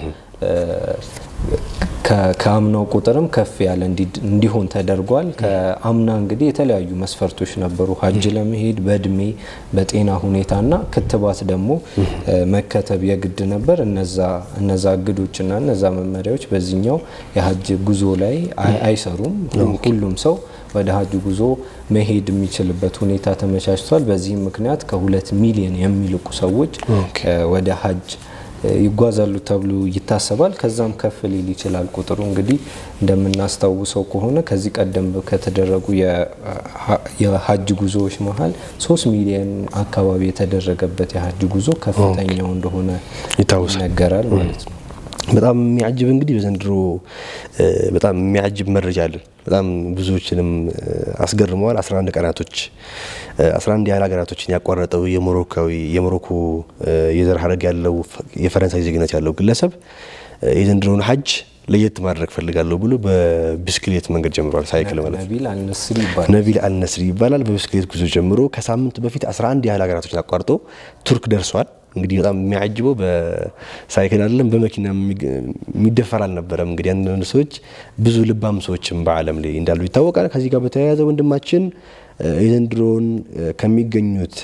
ከአምናው ቁጥርም ከፍ ያለ እንዲሆን ተደርጓል። ከአምና እንግዲህ የተለያዩ መስፈርቶች ነበሩ ሀጅ ለመሄድ በእድሜ በጤና ሁኔታና ክትባት ደግሞ መከተብ የግድ ነበር። እነዛ እግዶችና እነዛ መመሪያዎች በዚህኛው የሀጅ ጉዞ ላይ አይሰሩም። ሁሉም ሰው ወደ ሀጅ ጉዞ መሄድ የሚችልበት ሁኔታ ተመቻችቷል። በዚህም ምክንያት ከሁለት ሚሊዮን የሚልቁ ሰዎች ወደ ሀጅ ይጓዛሉ ተብሎ ይታሰባል። ከዛም ከፍ ሊል ይችላል ቁጥሩ። እንግዲህ እንደምናስታውሰው ከሆነ ከዚህ ቀደም ከተደረጉ የሀጅ ጉዞዎች መሀል ሶስት ሚሊዮን አካባቢ የተደረገበት የሀጅ ጉዞ ከፍተኛው እንደሆነ ይነገራል ማለት ነው። በጣም የሚያጅብ እንግዲህ በዘንድሮ በጣም የሚያጅብ መረጃ አለን። በጣም ብዙዎችንም አስገርመዋል። 11 ቀናቶች 11 ያህል ሀገራቶችን ያቋረጠው የሞሮካዊ የሞሮኮ የዘር ሀረግ ያለው የፈረንሳይ ዜግነት ያለው ግለሰብ የዘንድሮውን ሀጅ ለየት ማድረግ ፈልጋለሁ ብሎ በብስክሌት መንገድ ጀምሯል። ሳይክል ማለት ነቢል አልነስሪ ይባላል። በብስክሌት ጉዞ ጀምሮ ከሳምንት በፊት 11 ያህል ሀገራቶችን አቋርጦ ቱርክ ደርሷል። እንግዲህ በጣም የሚያጅበው በሳይክል አይደለም በመኪና የሚደፈር አልነበረም። እንግዲህ አንዳንድ ሰዎች ብዙ ልባም ሰዎችም በዓለም ላይ እንዳሉ ይታወቃል። ከዚህ ጋር በተያያዘ ወንድማችን የዘንድሮውን ከሚገኙት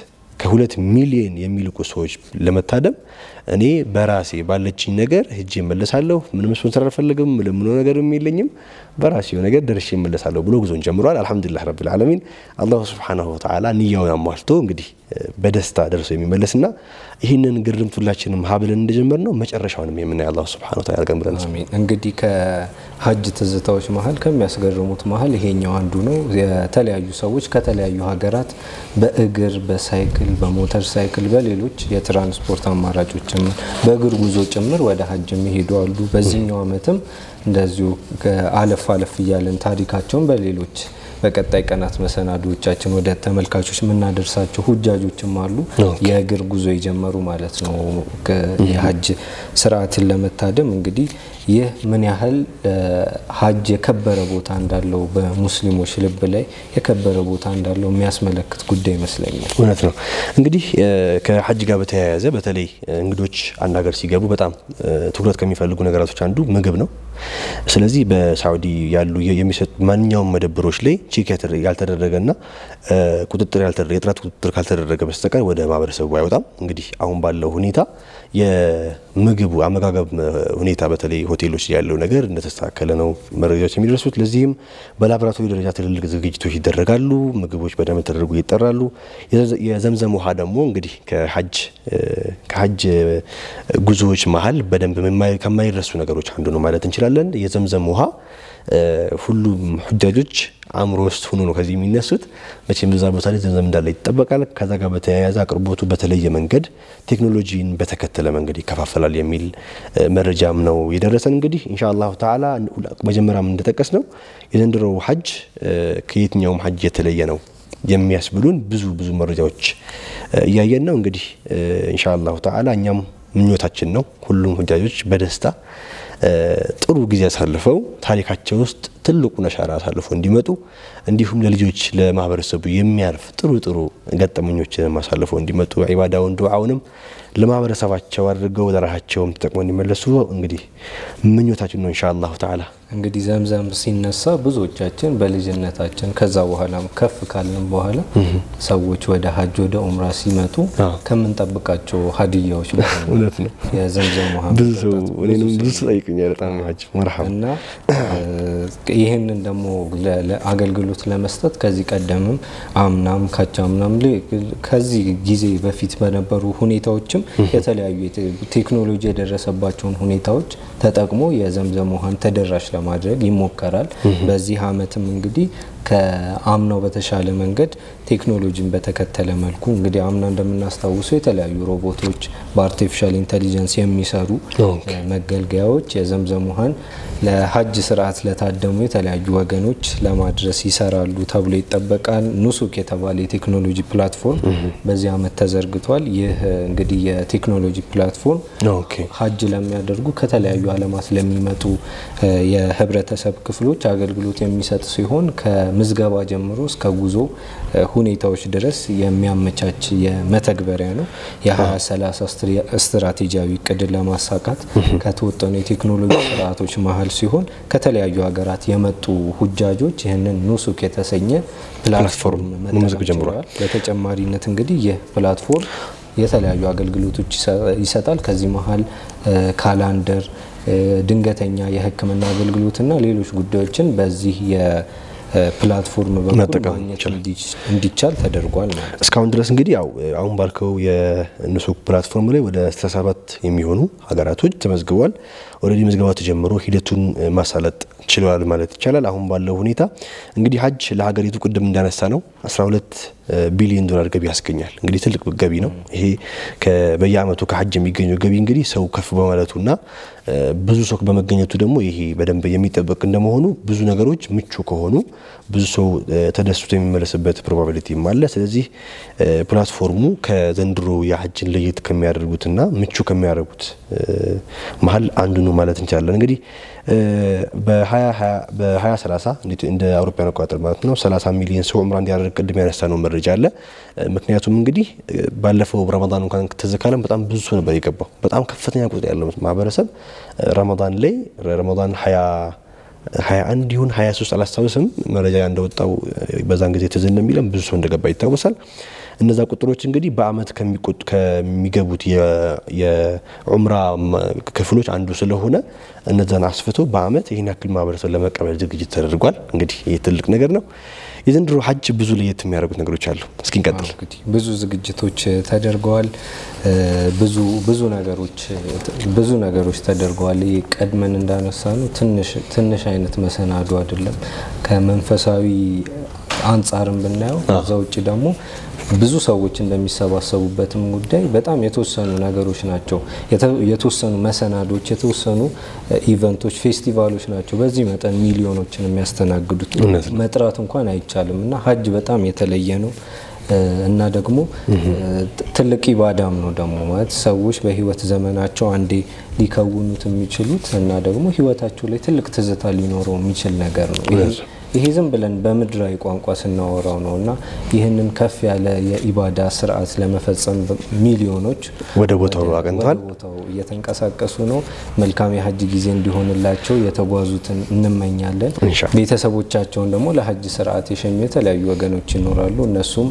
ከሁለት ሚሊዮን የሚልቁ ሰዎች ለመታደም እኔ በራሴ ባለችኝ ነገር ሄጄ እመለሳለሁ። ምንም ስፖንሰር አልፈልግም፣ ለምኖ ነገር የለኝም፣ በራሴው ነገር ደርሼ እመለሳለሁ ብሎ ጉዞን ጀምሯል። አልሐምዱሊላህ ረብል ዓለሚን አላሁ ሱብሓነሁ ወተዓላ ንያውን አሟልቶ እንግዲህ በደስታ ደርሶ የሚመለስና ይህንን ግርምት ሁላችንም ሀብልን እንደጀመር ነው መጨረሻውንም የምናይ አላሁ ሱብሓነሁ ወተዓላ ያድርገን ብለን አሚን። እንግዲህ ከሀጅ ትዝታዎች መሀል ከሚያስገርሙት መሀል ይሄኛው አንዱ ነው። የተለያዩ ሰዎች ከተለያዩ ሀገራት በእግር በሳይክል በሞተር ሳይክል በሌሎች የትራንስፖርት አማራጮች ጭምር በእግር ጉዞ ጭምር ወደ ሀጅ የሚሄዱ አሉ። በዚህኛው ዓመትም እንደዚሁ አለፍ አለፍ እያለን ታሪካቸውን በሌሎች በቀጣይ ቀናት መሰናዶዎቻችን ወደ ተመልካቾች የምናደርሳቸው ሁጃጆችም አሉ። የእግር ጉዞ የጀመሩ ማለት ነው። የሀጅ ስርዓትን ለመታደም እንግዲህ ይህ ምን ያህል ሀጅ የከበረ ቦታ እንዳለው በሙስሊሞች ልብ ላይ የከበረ ቦታ እንዳለው የሚያስመለክት ጉዳይ ይመስለኛል። እውነት ነው። እንግዲህ ከሀጅ ጋር በተያያዘ በተለይ እንግዶች አንድ ሀገር ሲገቡ በጣም ትኩረት ከሚፈልጉ ነገራቶች አንዱ ምግብ ነው። ስለዚህ በሳዑዲ ያሉ የሚሰጡ ማንኛውም መደብሮች ላይ ቼክ ያልተደረገና ቁጥጥር የጥራት ቁጥጥር ካልተደረገ በስተቀር ወደ ማህበረሰቡ አይወጣም። እንግዲህ አሁን ባለው ሁኔታ የምግቡ አመጋገብ ሁኔታ በተለይ ሆቴሎች ያለው ነገር እንደተስተካከለ ነው መረጃዎች የሚደርሱት። ለዚህም በላቦራቶሪ ደረጃ ትልልቅ ዝግጅቶች ይደረጋሉ። ምግቦች በደንብ ተደርጎ ይጠራሉ። የዘምዘም ውሃ ደግሞ እንግዲህ ከሀጅ ከሀጅ ጉዞዎች መሀል በደንብ ከማይረሱ ነገሮች አንዱ ነው ማለት እንችላለን። የዘምዘም ውሃ ሁሉም ሁጃጆች አእምሮ ውስጥ ሆኖ ነው ከዚህ የሚነሱት። መቼም በዛ ቦታ ላይ ዘምዘም እንዳለ ይጠበቃል። ከዛ ጋር በተያያዘ አቅርቦቱ በተለየ መንገድ ቴክኖሎጂን በተከተለ መንገድ ይከፋፈላል የሚል መረጃም ነው የደረሰን። እንግዲህ ኢንሻ አላሁ ተዓላ መጀመሪያም እንደጠቀስ ነው የዘንድሮው ሀጅ ከየትኛውም ሀጅ የተለየ ነው የሚያስብሉን ብዙ ብዙ መረጃዎች እያየን ነው። እንግዲህ ኢንሻ አላሁ ተዓላ እኛም ምኞታችን ነው ሁሉም ሁጃጆች በደስታ ጥሩ ጊዜ አሳልፈው ታሪካቸው ውስጥ ትልቁን አሻራ አሳልፈው እንዲመጡ እንዲሁም ለልጆች ለማህበረሰቡ የሚያርፍ ጥሩ ጥሩ ገጠመኞችን አሳልፈው እንዲመጡ ዒባዳውን ዱዓውንም ለማህበረሰባቸው አድርገው ለራሳቸውም ተጠቅመው እንዲመለሱ እንግዲህ ምኞታችን ነው ኢንሻአላሁ ተዓላ። እንግዲህ ዘምዘም ሲነሳ ብዙዎቻችን በልጅነታችን ከዛ በኋላም ከፍ ካልን በኋላ ሰዎች ወደ ሀጅ ወደ ኡምራ ሲመጡ ከምንጠብቃቸው ሀዲያዎች እውነት ነው። የዘምዘም ውሃ ብዙ ሰው እኔንም ብዙ ሰው ጠይቁኛል። በጣም ሀጅ መርሐባ እና ይህንን ደግሞ አገልግሎት ለመስጠት ከዚህ ቀደምም አምናም ካቻምናም ከዚህ ጊዜ በፊት በነበሩ ሁኔታዎችም የተለያዩ ቴክኖሎጂ የደረሰባቸውን ሁኔታዎች ተጠቅሞ የዘምዘም ውሃን ተደራሽ ለማድረግ ይሞከራል። በዚህ አመትም እንግዲህ ከአምናው በተሻለ መንገድ ቴክኖሎጂን በተከተለ መልኩ እንግዲህ አምና እንደምናስታውሰው የተለያዩ ሮቦቶች በአርቲፊሻል ኢንቴሊጀንስ የሚሰሩ መገልገያዎች የዘምዘም ውሃን ለሀጅ ስርዓት ለታደሙ የተለያዩ ወገኖች ለማድረስ ይሰራሉ ተብሎ ይጠበቃል። ኑሱክ የተባለ የቴክኖሎጂ ፕላትፎርም በዚህ አመት ተዘርግቷል። ይህ እንግዲህ የቴክኖሎጂ ፕላትፎርም ሀጅ ለሚያደርጉ ከተለያዩ ዓለማት ለሚመጡ የህብረተሰብ ክፍሎች አገልግሎት የሚሰጥ ሲሆን ከምዝገባ ጀምሮ እስከ ጉዞ ሁኔታዎች ድረስ የሚያመቻች የመተግበሪያ ነው። የ2030 ስትራቴጂያዊ እቅድን ለማሳካት ከተወጠኑ የቴክኖሎጂ ስርዓቶች መሀል ሲሆን ከተለያዩ ሀገራት የመጡ ሁጃጆች ይህንን ኑሱክ የተሰኘ ፕላትፎርም መጠቀም ጀምረዋል። በተጨማሪነት እንግዲህ ይህ ፕላትፎርም የተለያዩ አገልግሎቶች ይሰጣል። ከዚህ መሀል ካላንደር፣ ድንገተኛ የሕክምና አገልግሎትና ሌሎች ጉዳዮችን በዚህ ፕላትፎርም በኩል ማግኘት እንዲቻል ተደርጓል ማለት ነው። እስካሁን ድረስ እንግዲህ ያው አሁን ባልከው የኑሱክ ፕላትፎርም ላይ ወደ 67 የሚሆኑ ሀገራቶች ተመዝግበዋል። ኦልሬዲ ምዝገባ ተጀምሮ ሂደቱን ማሳለጥ ችለዋል ማለት ይቻላል። አሁን ባለው ሁኔታ እንግዲህ ሀጅ ለሀገሪቱ ቅድም እንዳነሳ ነው 12 ቢሊዮን ዶላር ገቢ ያስገኛል። እንግዲህ ትልቅ ገቢ ነው ይሄ። በየአመቱ ከሀጅ የሚገኘው ገቢ እንግዲህ ሰው ከፍ በማለቱና ብዙ ሰው በመገኘቱ ደግሞ ይሄ በደንብ የሚጠበቅ እንደመሆኑ ብዙ ነገሮች ምቹ ከሆኑ ብዙ ሰው ተደስቶ የሚመለስበት ፕሮባቢሊቲም አለ። ስለዚህ ፕላትፎርሙ ከዘንድሮ የሀጅን ለየት ከሚያደርጉትና ምቹ ከሚያደርጉት መሀል አንዱ ነው ማለት እንችላለን። እንግዲህ በ2030 እንደ አውሮፓውያን አቆጣጠር ማለት ነው 30 ሚሊዮን ሰው ዑምራ እንዲያደርግ ቅድም ያነሳ ነው መረጃ አለ። ምክንያቱም እንግዲህ ባለፈው ረመዳን እንኳን ትዝ ካለን በጣም ብዙ ሰው ነበር የገባው። በጣም ከፍተኛ ቁጥር ያለው ማህበረሰብ ረመዳን ላይ ረመዳን 21 ይሁን 23 አላስታውስም፣ መረጃ እንደወጣው በዛን ጊዜ ትዝ እንደሚለን ብዙ ሰው እንደገባ ይታወሳል። እነዛ ቁጥሮች እንግዲህ በአመት ከሚገቡት የዑምራ ክፍሎች አንዱ ስለሆነ እነዛን አስፍቶ በአመት ይህን ያክል ማህበረሰብ ለመቀበል ዝግጅት ተደርጓል። እንግዲህ ይህ ትልቅ ነገር ነው። የዘንድሮ ሀጅ ብዙ ለየት የሚያደርጉት ነገሮች አሉ። እስኪ እንቀጥል። ብዙ ዝግጅቶች ተደርገዋል። ብዙ ብዙ ነገሮች ብዙ ነገሮች ተደርገዋል። ይህ ቀድመን እንዳነሳ ነው ትንሽ አይነት መሰናዶ አይደለም። ከመንፈሳዊ አንጻርም ብናየው ከዛ ውጭ ደግሞ ብዙ ሰዎች እንደሚሰባሰቡበትም ጉዳይ በጣም የተወሰኑ ነገሮች ናቸው። የተወሰኑ መሰናዶች፣ የተወሰኑ ኢቨንቶች፣ ፌስቲቫሎች ናቸው በዚህ መጠን ሚሊዮኖችን የሚያስተናግዱት መጥራት እንኳን አይቻልም እና ሀጅ በጣም የተለየ ነው እና ደግሞ ትልቅ ኢባዳም ነው ደግሞ ማለት ሰዎች በህይወት ዘመናቸው አንዴ ሊከውኑት የሚችሉት እና ደግሞ ህይወታቸው ላይ ትልቅ ትዝታ ሊኖረው የሚችል ነገር ነው። ይሄ ዝም ብለን በምድራዊ ቋንቋ ስናወራው ነው እና ይህንን ከፍ ያለ የኢባዳ ስርዓት ለመፈጸም ሚሊዮኖች ወደ ቦታው አቅንተዋል። ቦታው እየተንቀሳቀሱ ነው። መልካም የሀጅ ጊዜ እንዲሆንላቸው የተጓዙትን እንመኛለን። ቤተሰቦቻቸውን ደግሞ ለሀጅ ስርዓት የሸኙ የተለያዩ ወገኖች ይኖራሉ። እነሱም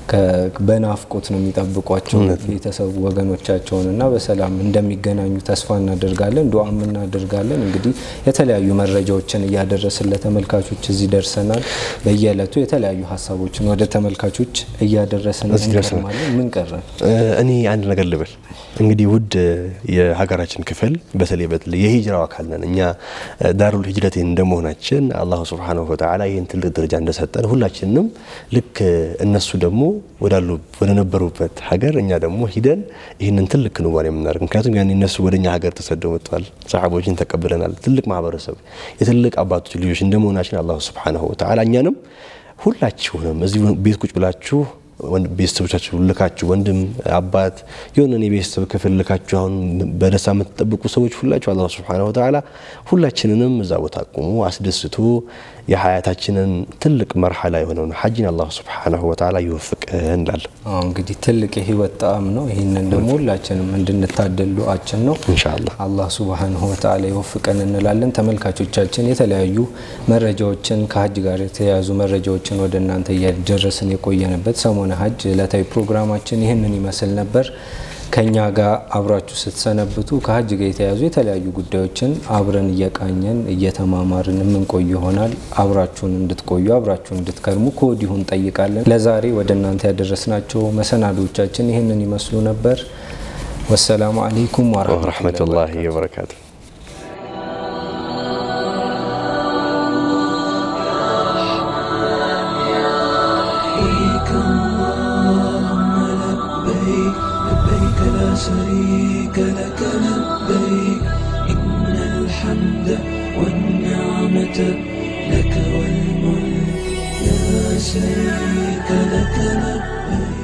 በናፍቆት ነው የሚጠብቋቸው ቤተሰቡ ወገኖቻቸውን እና በሰላም እንደሚገናኙ ተስፋ እናደርጋለን፣ ዱዓም እናደርጋለን። እንግዲህ የተለያዩ መረጃዎችን እያደረስን ለተመልካቾች እዚህ ደርሰናል። በየዕለቱ የተለያዩ ሀሳቦችን ወደ ተመልካቾች እያደረስን እንቀርማለን። ምን ቀረን? እኔ አንድ ነገር ልበል እንግዲህ ውድ የሀገራችን ክፍል በተለይ በተለይ የሂጅራው አካል ነን እኛ ዳሩል ሂጅረት እንደመሆናችን አላሁ ሱብሓነሁ ወተዓላ ይህን ትልቅ ደረጃ እንደሰጠን ሁላችንም ልክ እነሱ ደግሞ ወዳሉ ወደ ነበሩበት ሀገር እኛ ደግሞ ሂደን ይህንን ትልቅ ክንዋኔ የምናደርግ ምክንያቱም ያን እነሱ ወደ እኛ ሀገር ተሰደው መጥተዋል። ሰሓቦችን ተቀብለናል። ትልቅ ማህበረሰብ የትልቅ አባቶች ልጆች እንደመሆናችን አላሁ ሱብሓነሁ ወተዓላ እኛንም ሁላችሁንም እዚህ ቤት ቁጭ ብላችሁ ቤተሰቦቻችሁ ልካችሁ ወንድም አባት የሆነን የቤተሰብ ክፍል ልካችሁ አሁን በደስታ የምትጠብቁ ሰዎች ሁላችሁ አላህ ሱብሓነሁ ወተዓላ ሁላችንንም እዛ ቦታ አቁሙ አስደስቶ የሀያታችንን ትልቅ መርሐላ የሆነውን ሐጅን አላህ ሱብሓነሁ ወተዓላ ይወፍቅን እንላለን። እንግዲህ ትልቅ የህይወት ጣዕም ነው። ይህንን ደግሞ ሁላችንም እንድንታደል ዱዓችን ነው። ኢንሻአላህ አላህ ሱብሓነሁ ወተዓላ ይወፍቀን እንላለን። ተመልካቾቻችን የተለያዩ መረጃዎችን ከሀጅ ጋር የተያያዙ መረጃዎችን ወደ እናንተ እያደረስን የቆየንበት ሰሞነ ሀጅ ዕለታዊ ፕሮግራማችን ይህንን ይመስል ነበር። ከኛ ጋር አብራችሁ ስትሰነብቱ ከሀጅ ጋር የተያዙ የተለያዩ ጉዳዮችን አብረን እየቃኘን እየተማማርን የምንቆይ ይሆናል። አብራችሁን እንድትቆዩ አብራችሁን እንድትከርሙ ከወዲሁ እንጠይቃለን። ለዛሬ ወደ እናንተ ያደረስናቸው መሰናዶቻችን ይህንን ይመስሉ ነበር። ወሰላሙ አለይኩም ወረሕመቱላሂ ወበረካቱ። لبيك لا شريك لك لبيك إن الحمد والنعمة لك والملك لا شريك لك لبيك